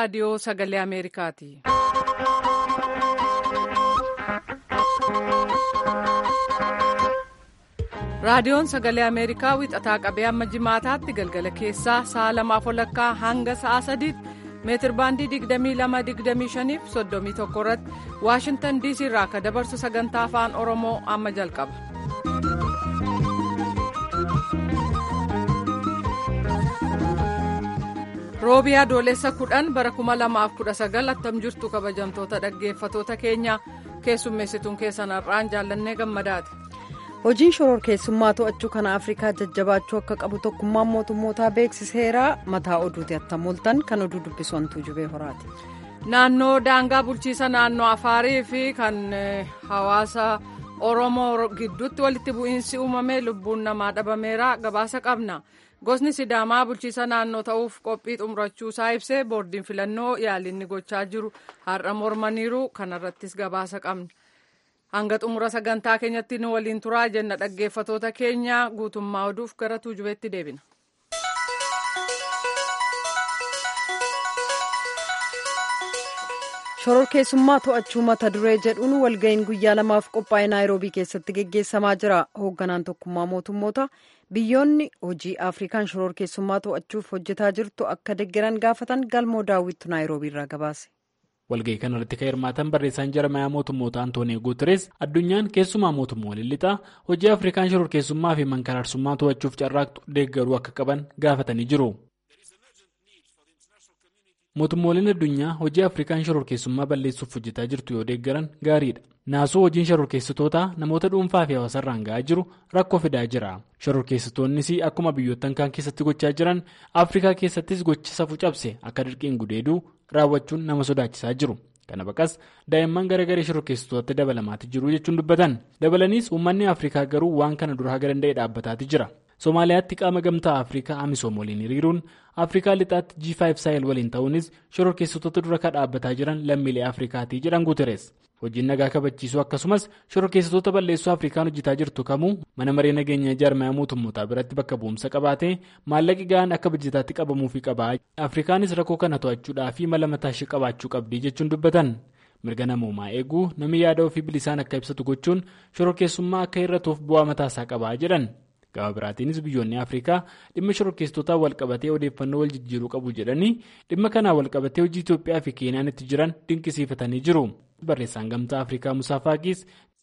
raadiyoo sagalee Ameerikaati. raadiyoon sagalee ameerikaa wixataa qabee amma jimaataatti galgala keessaa sa'a lamaaf walakkaa hanga sa'a sadiitti meetir baandii 22-25 fi 31 irratti waashintan diisii irraa akka dabarsu sagantaa afaan oromoo amma jalqaba. roobii adoolessa 10 bara 2019 attam jirtu kabajamtoota dhaggeeffatoota keenya keessummeessituun keessan har'aan jaallannee gammadaati. hojiin shororkeessummaa to'achuu kana afrikaa jajjabaachuu akka qabu tokkummaan mootummootaa beeksiseera mataa oduuti attamoltan kan oduu dubbisantuu jubee horaati. naannoo daangaa bulchiisa naannoo afaarii fi kan hawaasa oromoo gidduutti walitti bu'iinsi uumame lubbuun namaa dhabameera gabaasa qabna gosni sidaamaa bulchiisa naannoo ta'uuf qophii xumurachuu isaa ibsee boordiin filannoo yaalinni gochaa jiru har'a mormaniiru kanarrattis gabaasa qabna. hanga xumura sagantaa keenyatti nu waliin turaa jenna dhaggeeffatoota keenya guutummaa oduuf gara tuujubeetti deebina. shororkeessummaa to'achuu mata duree jedhuun walga'iin guyyaa lamaaf qophaa'e naayiroobii keessatti geggeessamaa jira hoogganaan tokkummaa mootummoota biyyoonni hojii afrikaan shororkeessummaa to'achuuf hojjetaa jirtu akka deggeran gaafatan galmoo daawwittu naayiroobii irraa gabaase. walga'ii kanarratti kan hirmaatan barreessaan jarmayaa mootummoota antoonii guuteres addunyaan keessumaa mootummoonni lixaa hojii afrikaan shororkeessummaa fi mankaraarsummaa to'achuuf carraaqxu deeggaruu akka qaban gaafatanii jiru. mootummooliin addunyaa hojii afrikaan shororkeessummaa balleessuuf hojjetaa jirtu yoo deeggaran gaariidha naasuu hojiin shororkeessitootaa namoota dhuunfaa fi hawaasarraan ga'aa jiru rakkoo fidaa jira shororkeessitoonnis akkuma biyyoottan kaan keessatti gochaa jiran afrikaa keessattis gocha safuu cabse akka dirqiin gudeeduu raawwachuun nama sodaachisaa jiru kana baqas daa'imman garagalee shororkeessitootatti dabalamaati jiru jechuun dubbatan dabalaniis uummanni afrikaa garuu waan kana dura haga danda'e dhaabbataati jira. somaaliyaatti qaama gamtaa afrikaa amisoom waliin hiriiruun afrikaa lixaatti g5 saayil waliin ta'uunis shororkeessitoota dura kan dhaabbataa jiran lammiilee afrikaatii jedhan guuteres hojiin nagaa kabachiisuu akkasumas shororkeessitoota balleessuu afrikaan hojjetaa jirtu kamuu mana maree nageenya jaarmayaa mootummootaa biratti bakka bu'umsa qabaatee maallaqi ga'aan akka bajjetaatti qabamuufi qabaa afrikaanis rakkoo kana to'achuudhaa fi mala mataashee qabaachuu qabdii jechuun dubbatan. mirga namoomaa eeguu namni yaada ofii bilisaan akka ibsatu gochuun shororkeessummaa akka hir'atuuf bu'aa mataasaa qabaa jedhan. gama biraatiinis biyyoonni afrikaa dhimma shororkeessitootaa walqabatee odeeffannoo wal jijjiiruu qabu jedhanii dhimma kanaan walqabatee hojii itoophiyaa fi keeniyaan itti jiran dinqisiifatanii jiru barreessaan gamtaa afrikaa musaa faaqiis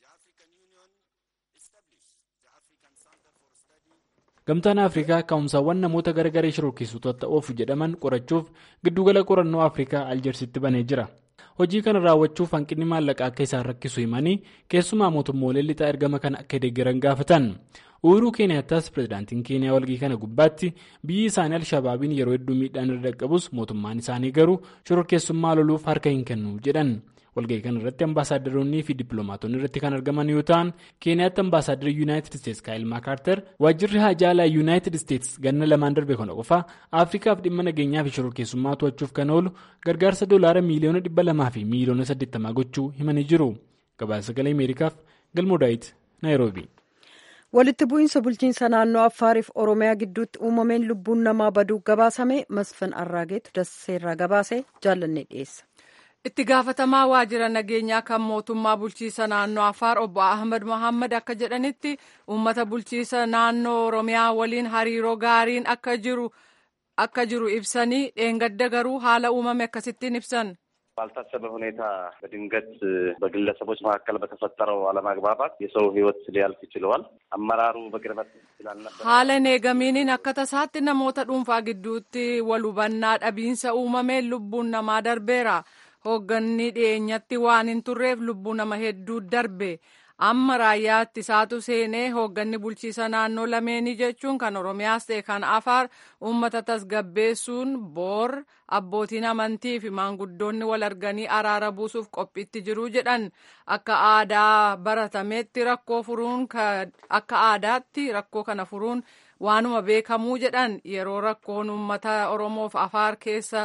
gamtaan afrikaa ka'umsaawwan namoota gargaree shororkeessitoota oofu jedhaman qorachuuf giddugala qorannoo afrikaa aljeersitti banee jira. hojii kana raawwachuuf hanqinni maallaqaa akka isaan rakkisu himanii keessumaa mootummoolee lixaa ergama kana akka deeggaran gaafatan uhuruu keeniyaataas pirezidaantiin keeniyaa walgii kana gubbaatti biyyi isaanii alshabaabiin yeroo hedduu miidhaan irra dhaqqabus mootummaan isaanii garuu shororkeessummaa loluuf harka hin kennu jedhan walgahii kana irratti ambaasaadaronni fi dippiloomaatonni irratti kan argaman yoo ta'an keeniyaatti ambaasaadarri yuunaayitid isteetsi kaayil maakaartar waajjirri haajaalaa yuunaayitid isteetsi ganna lamaan darbe kana qofa afrikaaf dhimma nageenyaa fi shororkeessummaa to'achuuf kan oolu gargaarsa doolaara miiliyoona dhibba lamaa fi miiliyoona saddeettamaa gochuu himanii jiru gabaasa sagalee ameerikaaf galmoodaayit naayiroobi. walitti bu'iinsa bulchiinsa naannoo affaariif oromiyaa gidduutti uumameen lubbuun namaa baduu gabaasame masfin arraageetu dasseerraa gabaase jaallannee dhiyeessa. itti gaafatamaa waajjira nageenyaa kan mootummaa bulchiisa naannoo afaar obbo ahmad mohaammed akka jedhanitti uummata bulchiisa naannoo oromiyaa waliin hariiroo gaariin akka jiru akka jiru ibsanii dheengadda garuu haala uumame akkasittiin ibsan. ባልታሰበ ሁኔታ በድንገት በግለሰቦች መካከል በተፈጠረው አለመግባባት የሰው ሕይወት ሊያልፍ ችለዋል። አመራሩ በቅርበት ስላልነበር haala neegamiiniin akka tasaatti namoota dhuunfaa gidduutti wal hubannaa dhabiinsa uumameen lubbuun namaa darbeera. hoogganni dhiyeenyatti waan hin turreef lubbuu nama hedduu darbe amma raayyaatti isaatu seenee hoogganni bulchiisa naannoo lameenii jechuun kan oromiyaas ta'e kan afaar uummata tasgabbeessuun boor abbootiin amantii fi maanguddoonni wal arganii araara buusuuf qophiitti jiru jedhan akka aadaa baratametti rakkoo furuun akka aadaatti rakkoo kana furuun waanuma beekamuu jedhan yeroo rakkoon uummata oromoof afaar keessa.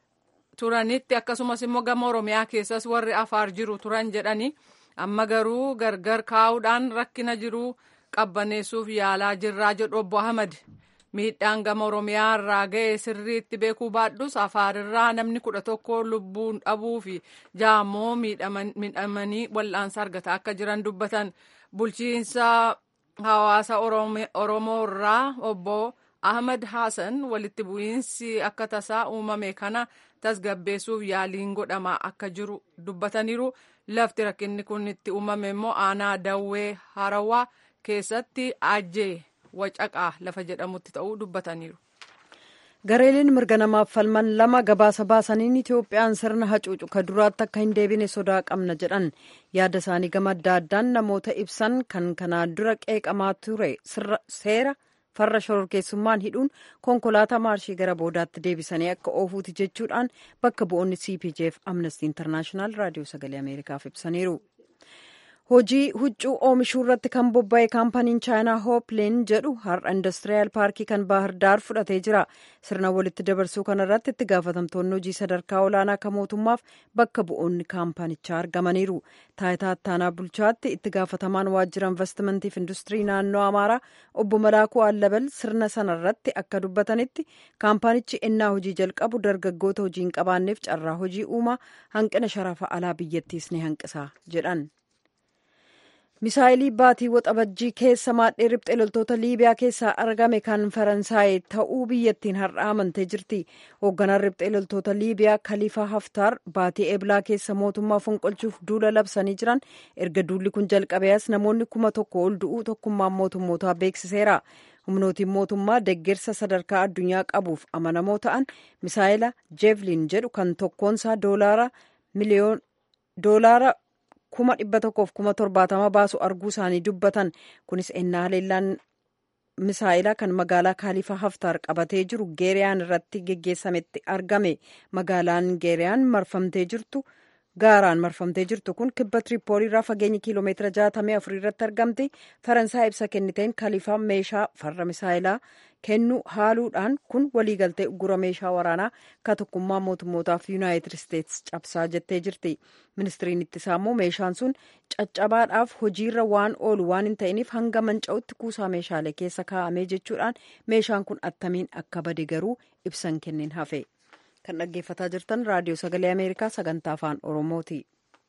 turanitti akkasumas immoo gama oromiyaa keessas warri afaar jiru turan jedhani amma garuu gargar kaa'uudhaan rakkina jiru qabbaneessuuf yaalaa jirraa jedhu obbo ahmad miidhaan gama oromiyaa irraa ga'e sirriitti beekuu baadhus afaarirraa namni kudha tokko lubbuun dhabuu fi jaammoo miidhamanii wal'aansa argataa akka jiran dubbatan bulchiinsa hawaasa oromoo irraa obbo ahmad hasan walitti bu'iinsi akka tasaa uumame kana tasgabbeessuuf yaaliin godhamaa akka jiru dubbataniiru lafti rakkinni kun itti uumame immoo aanaa dawwee harawaa keessatti ajjee wacaqaa lafa jedhamutti ta'uu dubbataniiru. gareeleen mirga namaaf falman lama gabaasa baasaniin itoophiyaan sirna hacuucu ka duraatti akka hin deebine sodaa qabna jedhan yaada isaanii gama adda addaan namoota ibsan kan kanaan dura qeeqamaa ture seera farra shororkeessummaan hidhuun konkolaataa maarshii gara boodaatti deebisanii akka oofuuti jechuudhaan bakka bu'oonni cpjf amnesty internaashinaal raadiyoo sagalee ameerikaaf ibsaniiru. hojii huccuu oomishuu irratti kan bobba'e kaampaniin chaayinaa hoopleen jedhu har'a indastiriyaal paarkii kan baahir daar fudhatee jira sirna walitti dabarsuu kanarratti itti gaafatamtoonni hojii sadarkaa olaanaa kan mootummaaf bakka bu'oonni kaampanichaa argamaniiru taayitaa ittaanaa bulchaatti itti gaafatamaan waajjira investimantiif industirii naannoo amaaraa obbo malaakuu allabal sirna sanarratti akka dubbatanitti kaampanichi ennaa hojii jalqabu dargaggoota hojii hin qabaanneef carraa hojii uumaa hanqina sharafa alaa biyyattiis ni hanqisa jedhan. misaayilii baatii waxabajjii keessa maadhee riphxee loltoota liibiyaa keessaa argame kan faransaay ta'uu biyyattiin har'a amantee jirti hoogganaan riphxee loltoota liibiyaa kaliifaa haftaar baatii eblaa keessa mootummaa fonqolchuuf duula labsanii jiran erga duulli kun jalqabees namoonni kuma tokko ol du'uu tokkummaan mootummootaa beeksiseera humnootiin mootummaa deggersa sadarkaa addunyaa qabuuf amanamoo ta'an misaayila jeevlin jedhu kan tokkoonsaa doolaara miliyoon doolaara kuma dhibba tokkoof kuma torbaatama baasu arguu isaanii dubbatan kunis ennaa haleellaan misaa'ilaa kan magaalaa kaalifa haftaar qabatee jiru geeriyaan irratti geggeessametti argame magaalaan geeriyaan marfamtee jirtu gaaraan marfamtee jirtu kun kibba tiripoolii irraa fageenya kiiloomeetira jaatamii afurii irratti argamti faransaay ibsa kenniteen kalifaa meeshaa farra misaayilaa kennu haaluudhaan kun waliigaltee uggura meeshaa waraanaa ka tokkummaa mootummootaaf yuunaayitid isteetsi cabsaa jettee jirti ministiriin ittisaa immoo meeshaan sun caccabaadhaaf hojiirra waan oolu waan hin ta'iniif hanga manca'utti kuusaa meeshaalee keessa kaa'amee jechuudhaan meeshaan kun attamiin akka bade garuu ibsan kennin hafe kan dhaggeeffataa jirtan raadiyoo sagalee ameerikaa sagantaa afaan oromooti.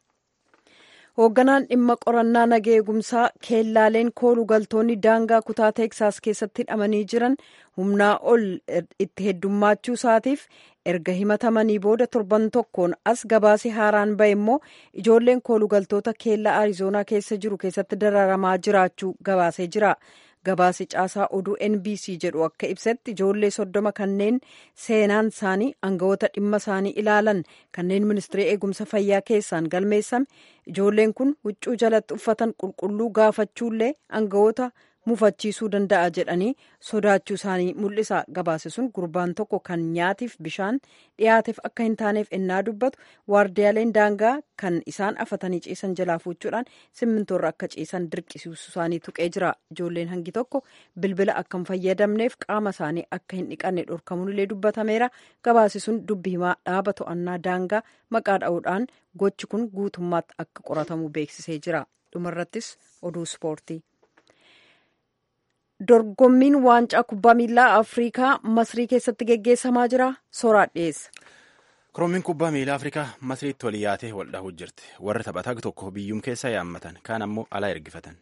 hoogganaan dhimma qorannaa nagaa eegumsaa keellaaleen kooluu galtoonni daangaa kutaa teeksaas keessatti hidhamanii jiran humnaa ol itti heddummaachuu isaatiif erga himatamanii booda torban tokkoon as gabaasii haaraan ba'e immoo ijoolleen kooluu galtoota keellaa arizoonaa keessa jiru keessatti dararamaa jiraachuu gabaasee jira. gabaasi caasaa oduu nbc jedhu akka ibsetti ijoollee soddoma kanneen seenaan isaanii aangawoota dhimma isaanii ilaalan kanneen ministirii eegumsa fayyaa keessaan galmeessame ijoolleen kun huccuu jalatti uffatan qulqulluu gaafachuullee aangawoota mufachiisuu danda'a jedhanii sodaachuu isaanii mul'isa gabaasi sun gurbaan tokko kan nyaatiif bishaan dhiyaateef akka hin taaneef ennaa dubbatu waardiyaaleen daangaa kan isaan afatanii ciisan jalaa fuuchuudhaan simmintoorra akka ciisan dirqisiisuu isaanii tuqee jira ijoolleen hangi tokko bilbila akka hin fayyadamneef qaama isaanii akka hin dhiqanne dhorkamuun dubbatameera gabaasi sun dubbi himaa dhaaba to'annaa daangaa maqaa dha'uudhaan gochi kun guutummaatti akka qoratamu beeksisee jira dhumarrattis oduu ispoortii. dorgommiin waancaa kubbaa miilaa afriikaa masrii keessatti geggeessamaa jira soraa dhiyeessa. korommiin kubbaa miilaa afrikaa masriitti wal yaatee wal dhahuu jirti warri taphataa tokko biyyuum keessa yaammatan kaan ammoo alaa ergifatan.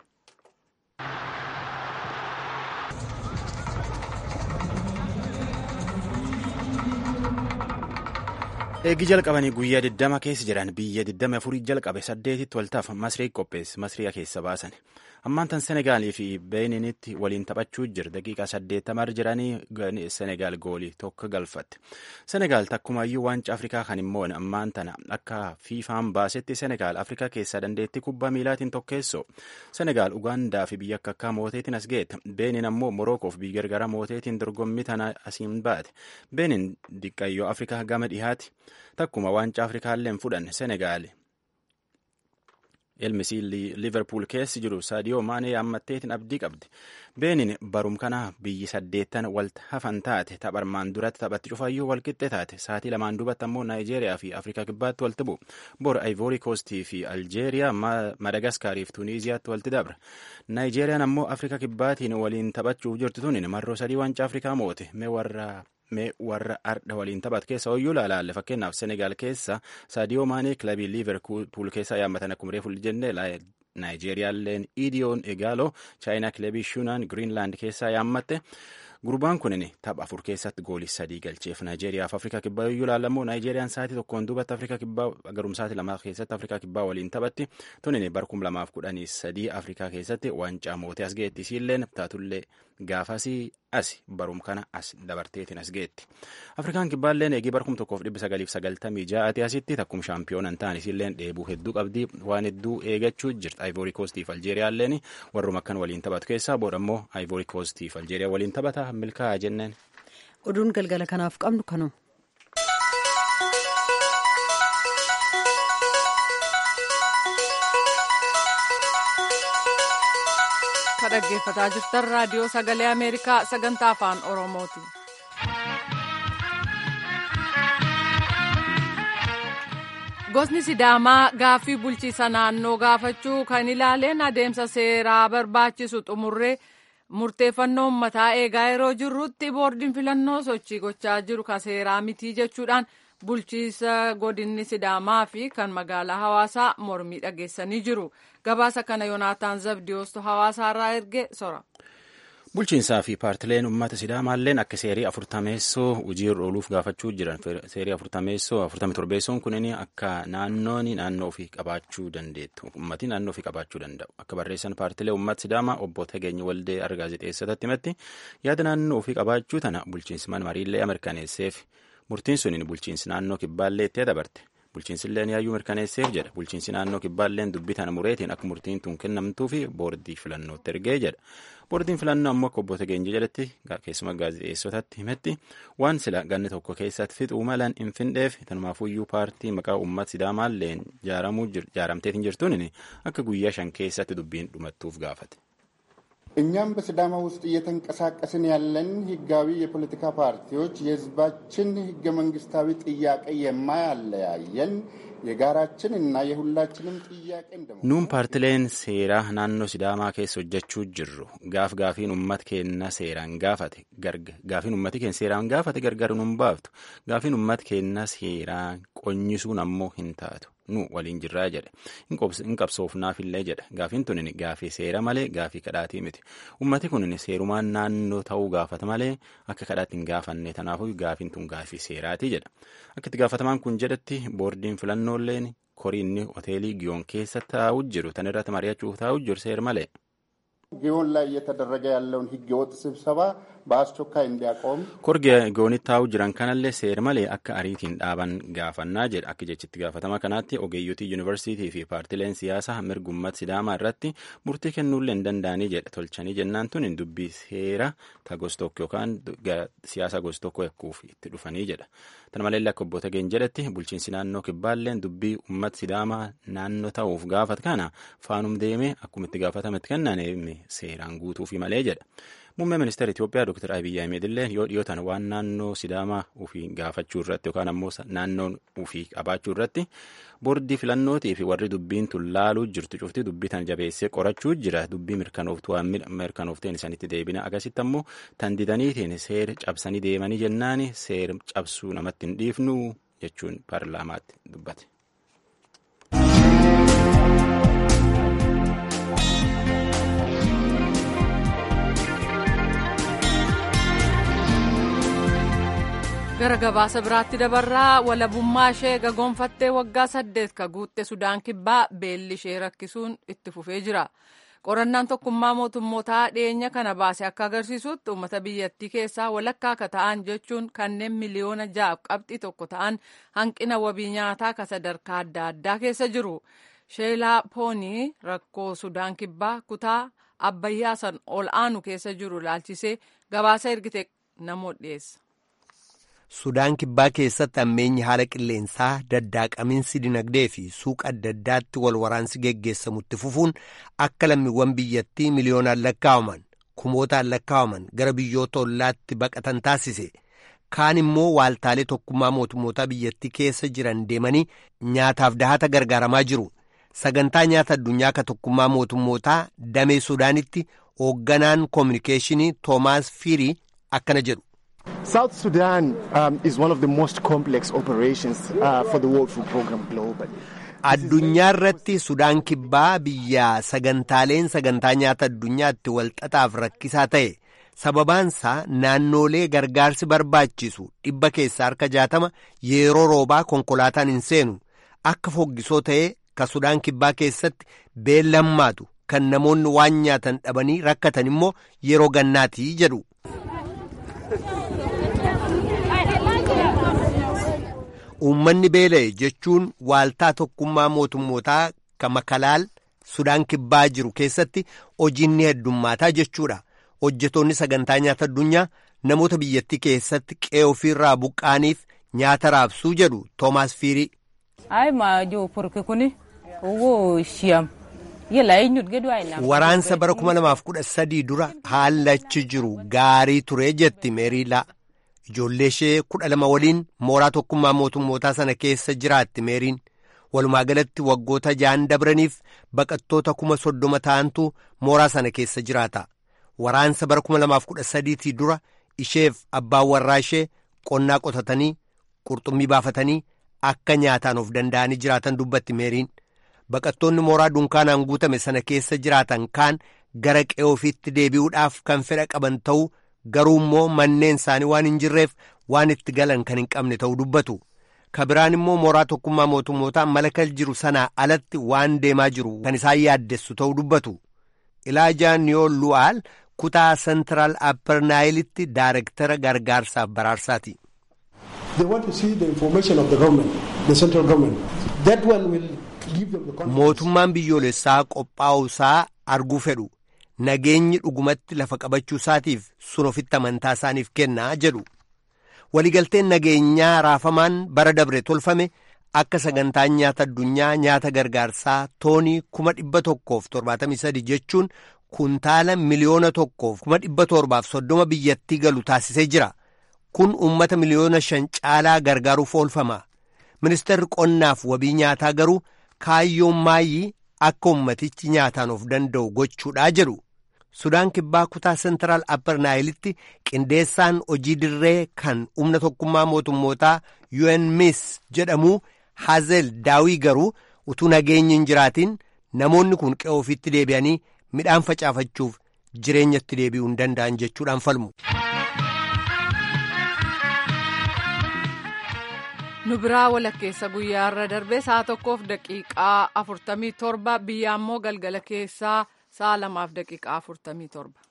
eegii jalqabanii guyyaa 20 keessa jiran biyya 24 jalqabe saddeetitti waltaaf masrii qopheesse masrii keessa baasan ammaan tan senegaalii fi beeninitti waliin taphachuu jira daqiiqaa 80 jiranii senegaal goolii tokko galfatte senegaal takkumaayyuu waancaa afrikaa kan immoo ammaan tana akka fiifaan baasetti senegaal afrikaa keessaa dandeettii kubbaa miilaatiin tokkeessoo senegaal ugaandaa fi biyya akka akka mooteetiin as geette beenin ammoo morokoof biyya gargara mooteetiin dorgommii tana asiin baate beenin diqqayyoo afrikaa gama dhihaati takkuma waancaa afrikaallee hin fudhanne senegaal ilmisii liverpool keessi jiru saadiyoo maanee yaammatteetiin abdii qabdi beenin barum kana biyyi saddeettan walta hafan taate tapharmaan duratti taphatti cufaayyuu walqixxe taate saatii lamaan duubatti ammoo naayijeeriyaa fi afrikaa kibbaatti walti bu'u bor ayvoori koostii fi aljeeriyaa madagaskaarii fi tuuniiziyaatti walti dabra naayijeeriyaan ammoo afrikaa kibbaatiin waliin taphachuuf jirtu tunin marroo sadii waancaa afrikaa moote mee warra mee warra ardha waliin taphatu keessa hoyyuu laalaalle fakkeenyaaf senegaal keessa saadiyoo maanee kilabii liiverpuul keessa yaammatan akkuma reefu jenne naayijeeriyaalleen idiyoon egaaloo chaayinaa kilabii shunaan giriinlaand keessaa yaammatte gurbaan kunin tapha afur keessatti goolii sadii galcheef naayijeeriyaaf afrikaa kibbaa yoyyuu laallamoo naayijeeriyaan saatii tokkoon duubatti afrikaa kibbaa garumsaati lamaa keessatti afrikaa kibbaa waliin taphatti tunin barkum lamaaf kudhanii sadii afrikaa keessatti waancaa mootee as geetti isiilleen taatullee gaafasii asi barum kana as dabarteetiin as geetti afrikaan kibbaalleen eegii barkum tokkoof dhibba sagaliif sagaltamii ja'aati asitti takkum shaampiyoona ta'an isiilleen dheebuu hedduu qabdii waan hedduu eegachuu jirti ayivoorii koostiif aljeeriyaalleen warrum akkan waliin taphatu keessaa boodammoo ayivoorii koostiif aljeeriyaa waliin taphata milkaa'aa jenneen. oduun galgala kanaaf qabnu kanuma. ka dhaggeeffataa jirtan raadiyoo sagalee ameerikaa sagantaa afaan oromooti. gosni sidaamaa gaaffii bulchiisa naannoo gaafachuu kan ilaaleen adeemsa seeraa barbaachisu xumurree murteeffannoo ummataa eegaa yeroo jirrutti boordiin filannoo sochii gochaa jiru ka seeraa mitii jechuudhaan bulchiisa godinni sidaamaa fi kan magaalaa hawaasaa mormii dhageessanii jiru gabaasa kana yoonaataan zabdiyoostu hawaasaarraa erge sora. bulchiinsaa fi paartileen uummata sidaamaalleen akka seerii afurtameessoo hojiirra ooluuf gaafachuu jiran seerii afurtameessoo afurtami torbeessoon kunin akka naannoon naannoo ofii qabaachuu dandeettu ummati naannoo ofii qabaachuu danda'u akka barreessan paartilee uummata sidaamaa obbo Tageenya Waldee Argaazexeessatti himatti yaada naannoo ofii qabaachuu tana bulchiinsi mana mariillee mirkaneesseef murtiin suniin bulchiinsi naannoo kibbaallee itti dabarte bulchiinsilleen yaayyuu mirkaneesseef jedha bulchiinsi naannoo kibbaalleen dubbii tana mureetiin akka murtiin tun kennamtuu fi boordii filannootti ergee jedha boordiin filannoo ammoo akka obbo Tageenyi jedhetti keessuma gaazexeessotatti himetti waan sila ganni tokko keessatti fixuu malan hin findheef tanumaafuyyuu paartii maqaa uummata sidaamaalleen jaaramteetiin jirtuun akka guyyaa shan keessatti dubbiin dhumattuuf gaafate. እኛም በሲዳማ ውስጥ እየተንቀሳቀስን ያለን ህጋዊ የፖለቲካ ፓርቲዎች የህዝባችን ህገ መንግስታዊ ጥያቄ የማያለያየን የጋራችን እና የሁላችንም ጥያቄ እንደመሆኑ nuun paartileen seeraa naannoo sidaamaa keessa hojjechuu jirru gaaf gaafiin ummat keenna seeraan gaafate gaafiin ummati keenya seeraan gaafate gargar nun baaftu gaafiin ummat keenna seeraan qonyisuun ammoo hin taatu nu waliin jirraa jedhe hin qabsoofnaafillee jedha gaafiin tunin gaafii seera malee gaafii kadhaatii miti ummati kunin seerumaan naannoo ta'uu gaafata malee akka kadhaatti hin gaafanne tanaafuu gaafiin tun gaafii seeraatii jedha akka itti gaafatamaan kun jedhetti boordiin filannooleen koriinni hoteelii giyoon keessa taa'u jiru tan irratti mari'achuuf taa'u jiru seer malee. ጊዮን ላይ እየተደረገ ያለውን ህገወጥ ስብሰባ በአስቸኳይ እንዲያቆም korgi giyoonitti taa'u jiran kanallee seer malee akka ariitiin dhaaban gaafannaa jedha akka jechitti gaafatama kanaatti ogeeyyotii yuunivarsiitii fi paartileen siyaasaa mirgummat sidaamaa irratti murtii kennuullee hin danda'anii jedha tolchanii jennaan tun dubbii seera ta gostokko yookaan siyaasa gostokko yakkuuf itti dhufanii jedha tana malee akka obbo Tageen jedhetti bulchiinsi naannoo kibbaalleen dubbii ummat sidaamaa naannoo ta'uuf gaafat kana faanum deemee akkuma itti gaafatametti kennan seeraan guutuufi malee jedha. Muummee ministeera Itoophiyaa Dr. Abiyyi Ahmed illee yoo dhiyootan waan naannoo Sidaamaa ofii gaafachuu irratti yookaan ammoo naannoon ofii qabaachuu irratti boordii filannootii fi warri dubbiin tun laaluu jirtu cufti dubbii tan jabeessee qorachuu jira dubbii mirkanooftuu mirkanoofteen isaanitti deebina akkasitti ammoo tan didaniitiin seera cabsanii deemanii jennaan seera cabsuu namatti hin dhiifnu jechuun paarlaamaatti dubbate. gara gabaasa biraatti dabarraa walabummaa ishee gagoonfattee waggaa saddeet ka guutte sudaan kibbaa beelli ishee rakkisuun itti fufee jira qorannaan tokkummaa mootummootaa dhiyeenya kana baase akka agarsiisutti uummata biyyattii keessaa walakkaa akka ta'an jechuun kanneen miliyoona ja'aaf qabxii tokko ta'an hanqina wabii nyaataa ka sadarkaa adda addaa keessa jiru sheelaa poonii rakkoo sudaan kibbaa kutaa abbayyaa san ol aanu keessa jiru laalchisee gabaasa ergite namoota dhiyeessa. Sudaan kibbaa keessatti ammeenyi haala qilleensaa daddaaqaminsi dinagdee fi suuqa adda addaatti wal waraansi geggeessamutti fufuun akka lammiiwwan biyyattii miliyoonaan lakkaa'aman kumootaan lakkaa'aman gara biyyoota ollaatti baqatan taasise. Kaan immoo waaltaalee tokkummaa mootummootaa biyyattii keessa jiran deemanii nyaataaf dahata gargaaramaa jiru. Sagantaa nyaata addunyaa ka tokkummaa mootummootaa damee Sudaanitti hoogganaan koominikeeshinii Toomaas Fiirii akkana jedhu. South Sudan um, is one of the most complex operations uh, for the World Food Programme globally. Addunyaa irratti Sudaan kibbaa biyya sagantaaleen sagantaa nyaata addunyaatti walxaxaaf rakkisaa ta'e sababaansaa naannoolee gargaarsi barbaachisu dhibba keessaa harka jaatama yeroo roobaa konkolaataan hin seenu akka foggisoo ta'ee ka Sudaan kibbaa keessatti beellammaatu kan namoonni waan nyaatan dhabanii rakkatan immoo yeroo gannaatii jedhu. Uummanni beela'e jechuun waaltaa tokkummaa mootummootaa kan makalaal Sudaan kibbaa jiru keessatti hojiin ni heddummaataa jechuudha. Hojjetoonni sagantaa nyaata addunyaa namoota biyyattii keessatti qe'ee ofiirraa buqqaaniif nyaata raabsuu jedhu Toomaas Fiirii. Waraansa bara 2013 dura haalli achi jiru gaarii ture jetti Meeriilaa. Ijoollee ishee kudha lama waliin mooraa tokkummaa mootummootaa sana keessa jiraatti meeriin walumaa galatti waggoota ja'an dabraniif baqattoota kuma soddoma ta'antu mooraa sana keessa jiraata. Waraansa bara kuma lamaaf kudha sadiitii dura isheef abbaan warraa ishee qonnaa qotatanii qurxummii baafatanii akka nyaataan of danda'anii jiraatan dubbatti meeriin. Baqattoonni mooraa dunkaanaan guutame sana keessa jiraatan kaan gara qe'ee ofiitti deebi'uudhaaf kan fedha qaban ta'uu. garuu immoo manneen isaanii waan hin jirreef waan itti galan kan hin qabne ta'uu dubbatu ka biraan immoo mooraa tokkummaa mootummootaa malakal jiru sanaa alatti waan deemaa jiru kan isaan yaaddessu ta'uu dubbatu ilaajaa niyoo lu'aal kutaa sentiraal appernaayilitti daarektara gargaarsaaf baraarsaati. mootummaan biyyoolessaa qophaa'uusaa arguu fedhu. nageenyi dhugumatti lafa qabachuu isaatiif sun ofitti amantaa isaaniif kennaa jedhu waligalteen nageenyaa raafamaan bara dabre tolfame akka sagantaan nyaata addunyaa nyaata gargaarsaa toonii kuma dhibba tokkoof torbaatamii sadi jechuun kuntaala miliyoona tokkoof kuma dhibba torbaaf soddoma biyyattii galu taasisee jira kun uummata miliyoona shan caalaa gargaaruuf oolfama ministeerri qonnaaf wabii nyaataa garuu kaayyoon maayyii akka ummatichi nyaataan of danda'u gochuudhaa jedhu. Sudaan kibbaa kutaa sentiraal appernaayilitti qindeessaan hojii dirree kan humna tokkummaa mootummootaa UNMIS jedhamu Hazel Daawii garuu utuu nageenyi hin jiraatin namoonni kun qe'ee ofiitti deebi'anii midhaan facaafachuuf jireenyatti deebi'uu hin danda'an jechuudhaan falmu. nu biraa walakkeessa guyyaarra darbee sa'a tokkoof daqiiqaa afurtamii torba biyya ammoo galgala keessaa sa'a lamaaf daqiiqaa afurtamii torba.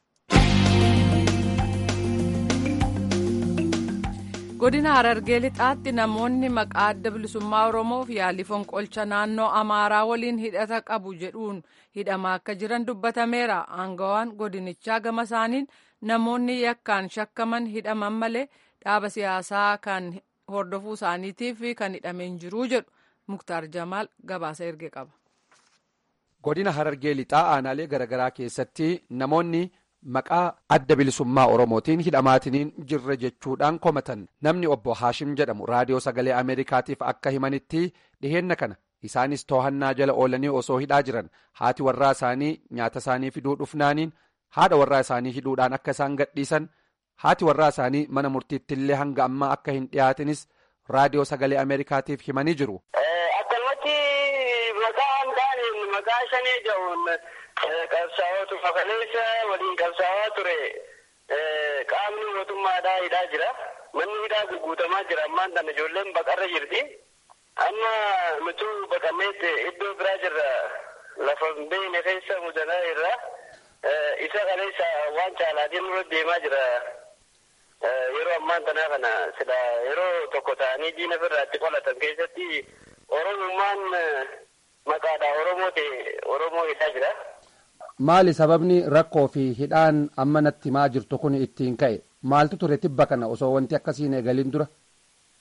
godina harargee lixaatti namoonni maqaa adda bilisummaa oromoof yaalii fonqolcha naannoo amaaraa waliin hidhata qabu jedhuun hidhamaa akka jiran dubbatameera aangawaan godinichaa gama isaaniin namoonni yakkaan shakkaman hidhaman malee dhaaba siyaasaa kan hordofuu isaaniitiif kan hidhameen jiruu jedhu muktaar jamaal gabaasa erge qaba. godina harargee lixaa aanaalee garaagaraa keessatti namoonni maqaa adda bilisummaa oromootiin hidhamaatiniin jirre jechuudhaan komatan namni obbo haashim jedhamu raadiyoo sagalee ameerikaatiif akka himanitti dhiheenna kana isaanis to'annaa jala oolanii osoo hidhaa jiran haati warraa isaanii nyaata isaanii fiduu dhufnaaniin haadha warraa isaanii hidhuudhaan akka isaan gadhiisan haati warraa isaanii mana murtiitti illee hanga ammaa akka hin dhiyaatinis raadiyoo sagalee ameerikaatiif himanii jiru. akkanumatti maqaa hin maqaa shanii jedhuun qabsaa'ootu fakaleessa waliin qabsaa'aa ture qaamni mootummaadhaa hidhaa jira manni hidhaa gurguutamaa jira ammaan tana ijoolleen baqarra jirti amma nutu baqanneetti iddoo biraa jirra lafa beeyne keessa mudanaa irra isa kaleessa waan caalaatiin dura deemaa jira yeroo ammaan tanaa kana sila yeroo tokko ta'anii diina birraatti qolatan keessatti oromummaan maqaadha oromoo ta'e oromoo hidhaa jira. maali sababni rakkoo fi hidhaan amma natti himaa jirtu kun ittiin ka'e maaltu ture tibba kana osoo wanti akkasiin eegaliin dura.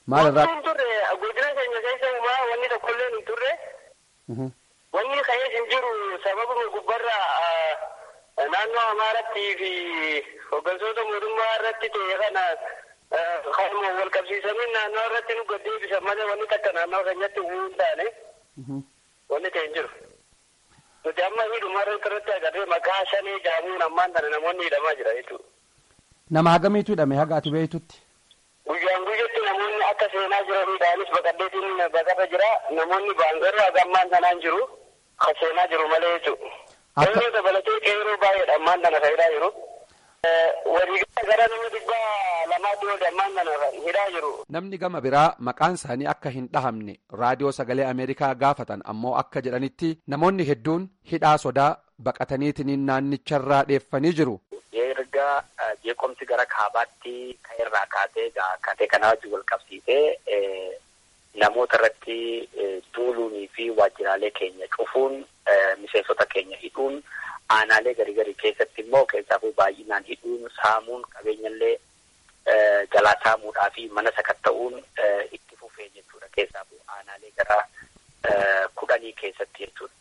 Maalirraa? Wanti hin turre godina keenya keessa uumaa wanni tokkollee hin turre. Wanni ka'ees hin jiru sababuma gubbarra naannoo Amaaratti fi hooggantoota mootummaa irratti ta'e kana kanuma wal qabsiisanii naannoo irratti nu gaddeebisan malee wanni takka naannoo keenyatti uumuu hin taane wanni ta'e hin jiru. Nuti amma hidhuma irratti agarree maqaa shanii jaamuun ammaan tana namoonni hidhamaa jira jechuudha. Nama hagamiitu hidhame haga ati beektutti? Guyyaan guyyatti namoonni akka seenaa jiranidhaanis baqaddeetiin baqarra jira namoonni baangaroo haga ammaan tanaan jiru kan seenaa jiru malee jechuudha. Yeroo dabalatee qeeroo baay'eedha ammaan tana fayidaa jiru. Waliigalaa gara nama dhibba lamaatti ol ammaan tana hidhaa jiru. Namni gama biraa maqaan isaanii akka hin dhahamne raadiyoo sagalee Ameerikaa gaafatan ammoo akka jedhanitti namoonni hedduun hidhaa sodaa baqataniitiin naannicharraa dheeffanii jiru. erga jeeqomsi gara kaabaatti kan irraa kaatee kaatee kanaa wajjin wal qabsiisee namoota irratti duuluunii fi waajjiraalee keenya cufuun miseensota keenya hidhuun aanaalee garii garii keessatti immoo keessaafuu baay'inaan hidhuun saamuun qabeenyallee jalaa saamuudhaa fi mana sakatta'uun itti fufee jechuudha keessaafuu aanaalee gara kudhanii keessatti jechuudha.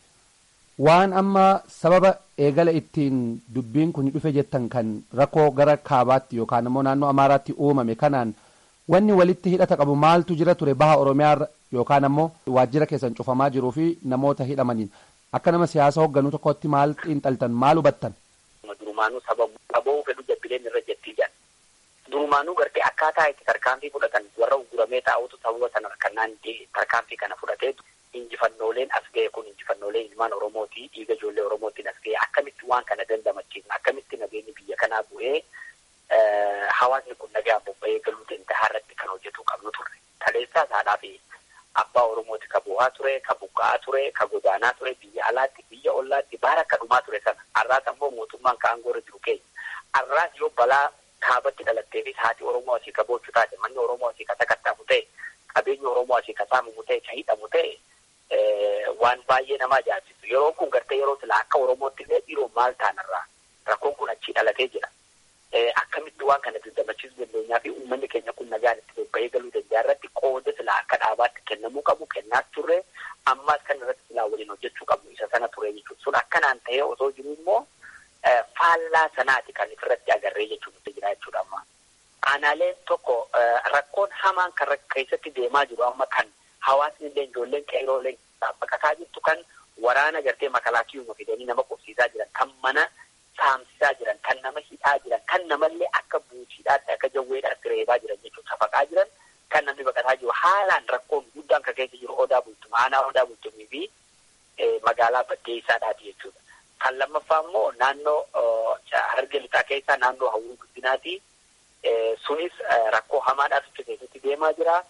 Waan amma sababa eegala ittiin dubbiin kun dhufe jettan kan rakkoo gara kaabaatti yookaan immoo naannoo amaaraatti uumame kanaan wanni walitti hidhata qabu maaltu jira ture baha oromiyaa yookaan ammoo waajjira keessan cufamaa jiruu fi namoota hidhamaniin akka nama siyaasa hoogganuu tokkotti maal xiinxaltan maal hubattan. Durumaanuu sababa qaboo fedhu jabbileen irra jettii jedhan. Durumaanuu gartee akkaataa itti tarkaanfii fudhatan warra uguramee taa'utu sababa sana kannaan tarkaanfii kana fudhateetu injifannooleen as ga'e kun injifannoolee ilmaan Oromooti dhiiga ijoollee Oromootiin as ga'e akkamitti waan kana dandamachiifna akkamitti nageenyi biyya kanaa bu'ee hawaasni kun nagaan bobba'ee galuu danda'a irratti kan hojjetu qabnu turre. Taleessaa haadhaa fi abbaa Oromooti ka bu'aa ture, ka buqqa'aa ture, ka godaanaa ture, biyya alaatti, biyya ollaatti baara akka dhumaa ture sana. Har'aas ammoo mootummaan ka aangoo irra jiru keenya. Har'aas yoo balaa kaabatti dhalatteefis haati Oromoo asii ka boochu taate, manni Oromoo asii ka sakattamu ta'e, qabeenyi Oromoo asii ka saamamu ta'e, ka hidhamu ta'e, waan baay'ee nama ajaa'ibsiisu yeroo kun gartee yeroo sila akka oromootti illee dhiiroo maal taanarraa rakkoon kun achii dhalatee jira akkamitti waan kana dandamachiisuu dandeenyaa fi uummanni keenya kun nagaan itti bobba'ee galuu danda'a irratti qooda sila akka dhaabaatti kennamuu qabu kennaas turre ammaas kan irratti silaa waliin hojjechuu qabu isa sana ture jechuudha sun akkanaan ta'ee osoo jiru immoo faallaa sanaati kan irratti agarree jechuudha jira jechuudha amma aanaaleen tokko rakkoon hamaan kan keessatti deemaa jiru amma kan hawaasni illee ijoolleen qeerooleen baqataa jirtu kan waraana gartee makalaakiyuma fidanii nama qubsiisaa jiran kan mana saamsisaa jiran kan nama hidhaa jiran kan namallee akka buutiidhaatti akka jawweedhaatti reebaa jiran jechuudha safaqaa jiran kan namni baqataa jiru haalaan rakkoon guddaan kan keessa jiru odaa bultuma aanaa odaa bultumii fi magaalaa baddeessaadhaati jechuudha. Kan lammaffaa immoo naannoo hararge lixaa keessaa naannoo hawwii guddinaati. Sunis rakkoo hamaadhaatu keessatti deemaa jira.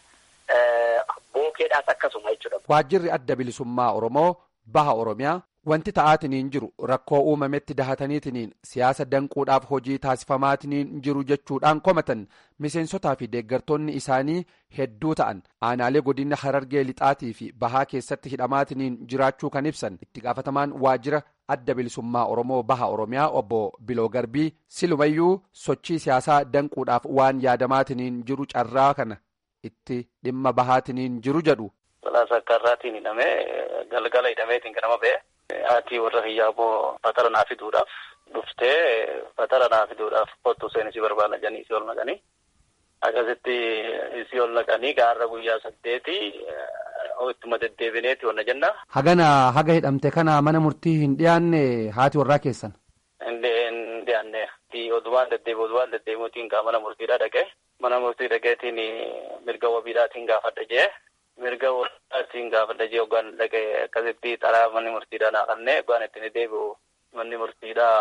bookeedhaas akkasuma jechuudha. Waajjirri adda bilisummaa Oromoo baha Oromiyaa wanti ta'aatiniin jiru rakkoo uumametti dahataniitiniin siyaasa danquudhaaf hojii taasifamaatiniin jiru jechuudhaan komatan miseensotaa fi deeggartoonni isaanii hedduu ta'an aanaalee godina harargee lixaatii fi bahaa keessatti hidhamaatiniin jiraachuu kan ibsan itti gaafatamaan waajjira adda bilisummaa Oromoo baha Oromiyaa obbo Biloo Garbii silumayyuu sochii siyaasaa danquudhaaf waan yaadamaatiniin jiru carraa kana. itti dhimma bahaatiniin jiru jedhu. Balaa akkarraatiin hidhamee galgala hidhameetiin ganama ba'e. Haati warra hiyyaaboo fatara naa fiduudhaaf dhuftee fatara naa fiduudhaaf kottu isheen isii barbaada jedhanii isii ol naqanii. Akkasitti isii ol naqanii gaarra guyyaa saddeeti ittuma deddeebineeti wanna jenna. Hagana haga hidhamte kana mana murtii hin dhiyaanne haati warraa keessan. Hin dhiyaanne. Odumaan deddeebi odumaan deddeebimuutiin gaa mana murtiidhaa dhaqee. mana murtii dhaqeetiin mirga wabiidhaatiin gaafadha jee mirga wabiidhaatiin gaafadha jee hoggaan dhaqee akkasitti xaraa manni murtiidhaa naa kannee hoggaan ittiin deebi'u manni murtiidhaa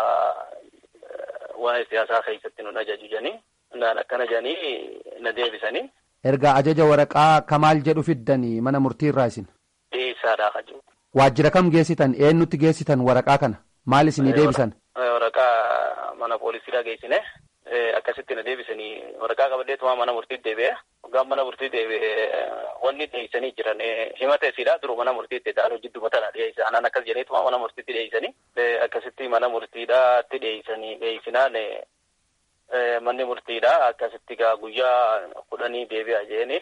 waa'ee siyaasaa keessatti nu ajaju jedhanii naan akkana jedhanii na deebisanii. Ergaa ajaja waraqaa kamaal jedhu fiddanii mana murtii irraa isin. Dhiyeessaadhaa kan jiru. Waajjira kam geessitan eenyutti geessitan waraqaa kana maal isinii deebisan? Waraqaa mana poolisiidhaa geessine. akkasitti na deebisanii waraqaa qabadheetuma mana murtiitti deebi'e hoggaan mana murtiitti deebi'e wanni dhiyeessanii jiran himata isiidha duru mana murtiitti ta'an hojii dubbatan dhiyeessa anaan akkas jedheetuma mana murtiitti dhiyeessanii akkasitti mana murtiidhaatti dhiyeessanii dhiyeessinaan manni murtiidha akkasitti gaa guyyaa kudhanii deebi'a jeeni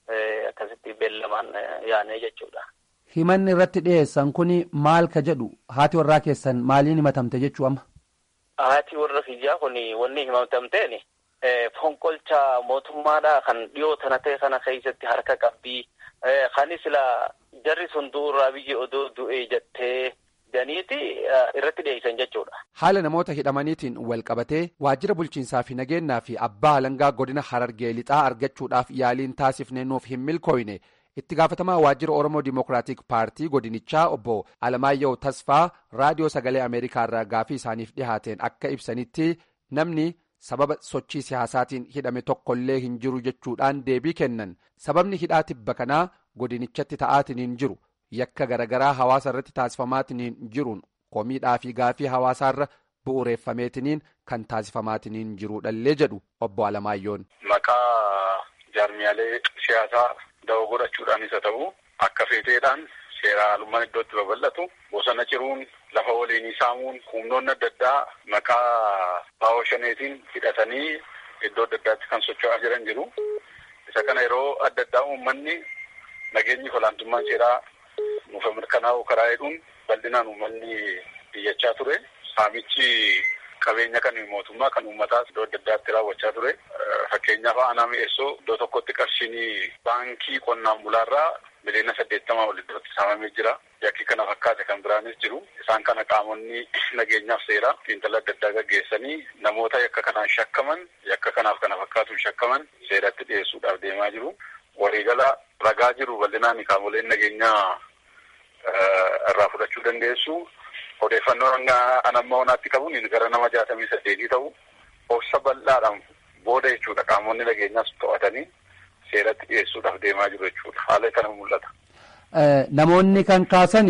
akkasitti beellamaan yaanee jechuudha. Himanni irratti dhiyeessan kun maal ka jedhu haati warraa keessan maaliin himatamte jechuu amma? Haati warra kiyyaa kun wanni himatamteen fonqolcha mootummaadha kan dhiyoo tana ta'e kana keessatti harka qabbii kan sila jarri sun du'urraa biyya odoo du'ee jettee janiiti irratti dhiyeessan jechuudha. Haala namoota hidhamaniitiin wal qabatee waajjira bulchiinsaa fi nageenyaa fi abbaa alangaa godina harargee lixaa argachuudhaaf yaaliin taasifne nuuf hin milkooyne itti gaafatamaa waajjira oromoo dimokiraatik paartii godinichaa obbo alamaayyoo tasfaa raadiyoo sagalee ameerikaa irraa gaafii isaaniif dhihaateen akka ibsanitti namni sababa sochii siyaasaatiin hidhame tokkollee hin jiru jechuudhaan deebii kennan sababni hidhaa tibba kanaa godinichatti ta'aatiin jiru yakka garagaraa hawaasa irratti taasifamaatiin jiruun komiidhaa fi gaafii hawaasaarra bu'uureeffameetiniin kan taasifamaatiin jiruudhallee jedhu obbo Alamaayyoon. Maqaa jaarmiyaalee siyaasaa da'oo godhachuudhaanis haa ta'u akka feeteedhaan seera alummaan iddootti babal'atu bosona ciruun lafa waliinii saamuun humnoonni adda addaa maqaa baawoo shaneetiin hidhatanii iddoo adda addaatti kan socho'aa jiran jiru. Isa kana yeroo adda addaa uummanni nageenyi olaantummaan seeraa nuuf mirkanaa'u karaa jedhuun bal'inaan uummanni biyyachaa ture. Saamichi qabeenya kan mootummaa kan uummataas iddoo adda addaatti raawwachaa ture. Fakkeenyaaf aanaa mi'eessoo iddoo tokkotti qarshiin baankii qonnaan bulaarraa miliyoona saddeettamaa ol iddootti saamamee jira. Yakki kana fakkaate kan biraanis jiru. Isaan kana qaamonni nageenyaaf seera xiinxala adda addaa gaggeessanii namoota yakka kanaan shakkaman yakka kanaaf kana fakkaatuun shakkaman seeratti dhiyeessuudhaaf deemaa jiru. Waliigala ragaa jiru bal'inaan qaamoleen nageenyaa irraa fudhachuu dandeessu. Odeeffannoon anamma onaatti qabuun gara nama jaatamii saddeetii ta'u obsa bal'aadhaan booda jechuudha qaamonni nageenyaas to'atanii seeratti dhiyeessuudhaaf deemaa jiru jechuudha. Haala kana mul'ata. Namoonni kan kaasan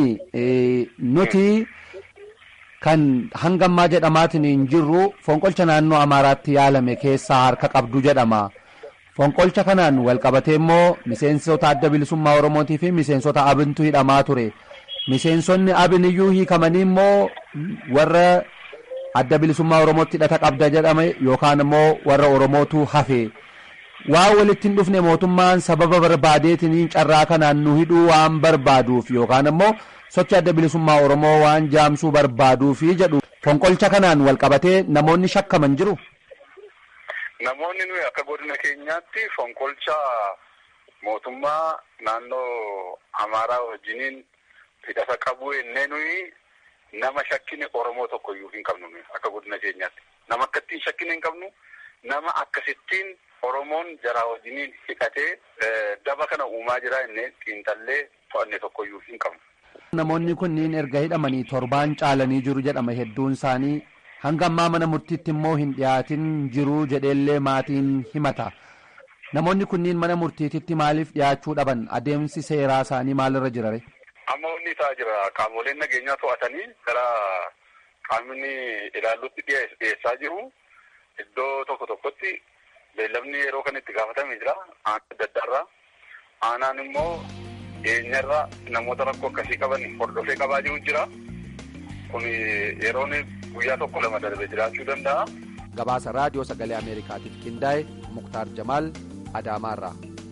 nuti kan hangammaa jedhamaatiin hin jirru fonqolcha naannoo Amaaraatti yaalame keessaa harka qabdu jedhama. Fonqolcha kanaan wal qabatee immoo miseensota adda bilisummaa Oromootii fi miseensota abintu hidhamaa ture. Miseensonni abin iyyuu hiikamanii immoo warra adda bilisummaa Oromootti hidhata qabda jedhame yookaan immoo warra Oromootu hafe. Waan walitti hin dhufne mootummaan sababa barbaadeetiin carraa kanaan nu hidhuu waan barbaaduuf yookaan immoo sochi adda bilisummaa Oromoo waan jaamsuu barbaaduuf jedhu fonqolcha kanaan wal qabatee namoonni shakkaman jiru. Namoonni nuyi akka godina keenyaatti fonqolcha mootummaa naannoo Amaaraa wajjiniin hidhata qabu ennee nuyi nama shakkine Oromoo tokko iyyuu hin qabnu nuyi akka godina keenyaatti. Nama akkattiin shakkine hin qabnu nama akkasittiin Oromoon jaraa wajjiniin hidhatee daba kana uumaa jira innee xiinxallee to'anne tokko iyyuu hin qabnu. Namoonni kunniin erga hidhamanii torbaan caalanii jiru jedhama hedduun isaanii hanga ammaa mana murtiitti immoo hin dhiyaatin jiru jedheellee maatiin himata. Namoonni kunniin mana murtiititti maaliif dhiyaachuu dhaban adeemsi seeraa isaanii maalirra jirare? Amma inni isaa jira qaamoleen nageenyaa to'atanii gara qaamni ilaallutti dhiyeessaa jiru. Iddoo tokko tokkotti beellamni yeroo kan itti gaafatame jira aanaa adda addaarraa. Aanaan immoo dhiyeenyarra namoota rakkoo akkasii qaban hordofee qabaa jiru jira. Kun yeroon guyyaa tokko lama darbe jiraachuu danda'a. Gabaasa raadiyoo sagalee Ameerikaatiif qindaa'e Muktaar Jamaal Adaamaarraa.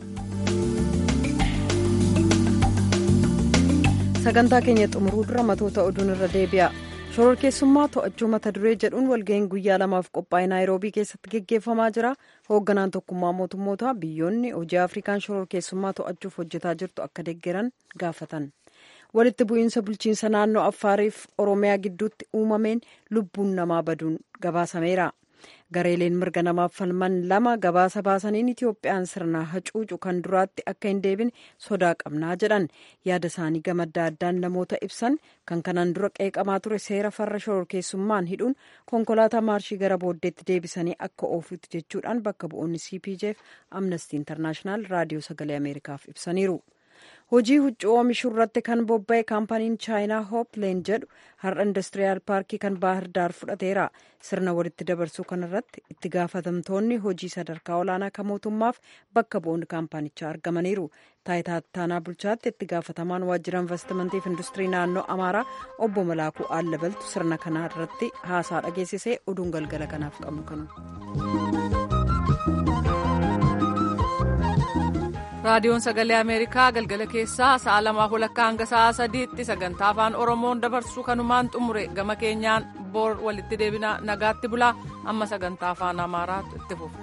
sagantaa keenya xumuruu dura matoota oduun irra deebi'a shororkeessummaa to'achuu mata duree jedhuun walga'iin guyyaa lamaaf qophaa'e naayiroobii keessatti geggeeffamaa jira hoogganaan tokkummaa mootummoota biyyoonni hojii afrikaan shororkeessummaa to'achuuf hojjetaa jirtu akka deeggaran gaafatan walitti bu'iinsa bulchiinsa naannoo affaariif oromiyaa gidduutti uumameen lubbuun namaa baduun gabaasameera gareeleen mirga namaaf falman lama gabaasa baasaniin itiyoophiyaan sirna hacuucu kan duraatti akka hin deebine sodaa qabnaa jedhan yaada isaanii gama adda addaan namoota ibsan kan kanaan dura qeeqamaa ture seera farra shororkeessummaan hidhuun konkolaataa maarshii gara booddeetti deebisanii akka oofutti jechuudhaan bakka bu'oonni cpjf amnestii intarnaashinaal raadiyoo sagalee ameerikaaf ibsaniiru. hojii huccuu oomishuu irratti kan bobba'e kaampaniin chaayinaa hoopleen jedhu har'a indastiriyaal paarkii kan baahir daar fudhateera sirna walitti dabarsuu kanarratti itti gaafatamtoonni hojii sadarkaa olaanaa kan mootummaaf bakka bu'oonni kaampanichaa argamaniiru taayitaa taanaa bulchaatti itti gaafatamaan waajjira investimantiif industirii naannoo amaaraa obbo malaakuu aallabaltu sirna kana irratti haasaa dhageessisee oduun galgala kanaaf qabnu kanu. raadiyoon sagalee ameerikaa galgala keessaa sa'a lamaa walakkaa hanga sa'a sadiitti sagantaa afaan oromoon dabarsu kanumaan xumure gama keenyaan boor walitti deebina nagaatti bulaa amma sagantaa afaan amaaraatu itti fufa.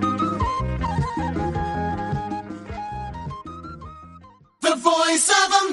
The voice of